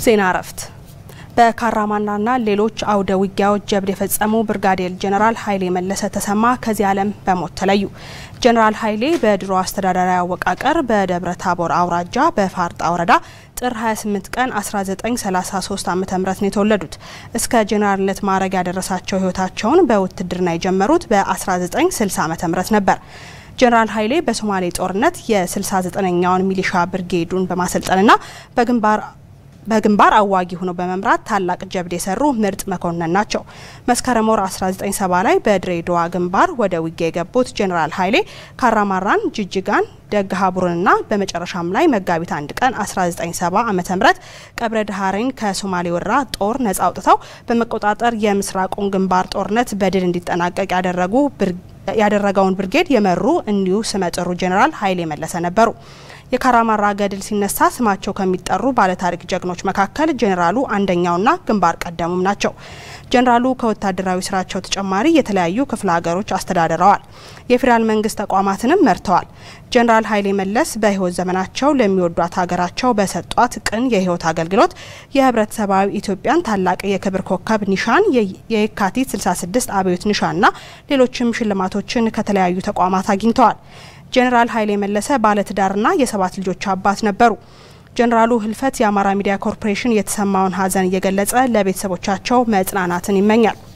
ዜና እረፍት በካራማናና ሌሎች አውደ ውጊያዎች ጀብድ የፈጸሙ ብርጋዴር ጄኔራል ኃይሌ መለሰ ተሰማ ከዚህ ዓለም በሞት ተለዩ። ጄኔራል ኃይሌ በድሮ አስተዳደራዊ አወቃቀር በደብረ ታቦር አውራጃ በፋርጣ ወረዳ ጥር 28 ቀን 1933 ዓ ም ነው የተወለዱት። እስከ ጄኔራልነት ማዕረግ ያደረሳቸው ህይወታቸውን በውትድርና የጀመሩት በ1960 ዓ ም ነበር። ጄኔራል ኃይሌ በሶማሌ ጦርነት የ69ኛውን ሚሊሻ ብርጌዱን በማሰልጠንና በግንባር በግንባር አዋጊ ሆነው በመምራት ታላቅ ጀብድ የሰሩ ምርጥ መኮንን ናቸው። መስከረም ወር 1970 ላይ በድሬዳዋ ግንባር ወደ ውጊያ የገቡት ጄኔራል ኃይሌ ካራማራን፣ ጅጅጋን፣ ደግሃቡርንና በመጨረሻም ላይ መጋቢት አንድ ቀን 1970 ዓ ም ቀብረ ድሃሬን ከሶማሌ ወረራ ጦር ነጻ አውጥተው በመቆጣጠር የምስራቁን ግንባር ጦርነት በድል እንዲጠናቀቅ ያደረጉ ያደረገውን ብርጌድ የመሩ እኒሁ ስመጥሩ ጄኔራል ኃይሌ መለሰ ነበሩ። የካራማራ ገድል ሲነሳ ስማቸው ከሚጠሩ ባለታሪክ ጀግኖች መካከል ጄኔራሉ አንደኛውና ግንባር ቀደሙም ናቸው። ጄኔራሉ ከወታደራዊ ስራቸው ተጨማሪ የተለያዩ ክፍለ ሀገሮች አስተዳድረዋል። የፌዴራል መንግስት ተቋማትንም መርተዋል። ጄኔራል ኃይሌ መለስ በህይወት ዘመናቸው ለሚወዷት ሀገራቸው በሰጧት ቅን የህይወት አገልግሎት የህብረተሰባዊ ኢትዮጵያን ታላቅ የክብር ኮከብ ኒሻን፣ የየካቲት 66 አብዮት ኒሻንና ሌሎችም ሽልማቶችን ከተለያዩ ተቋማት አግኝተዋል። ጄኔራል ኃይሌ መለሰ ባለትዳርና የሰባት ልጆች አባት ነበሩ። ጄኔራሉ ህልፈት የአማራ ሚዲያ ኮርፖሬሽን የተሰማውን ሀዘን እየገለጸ ለቤተሰቦቻቸው መጽናናትን ይመኛል።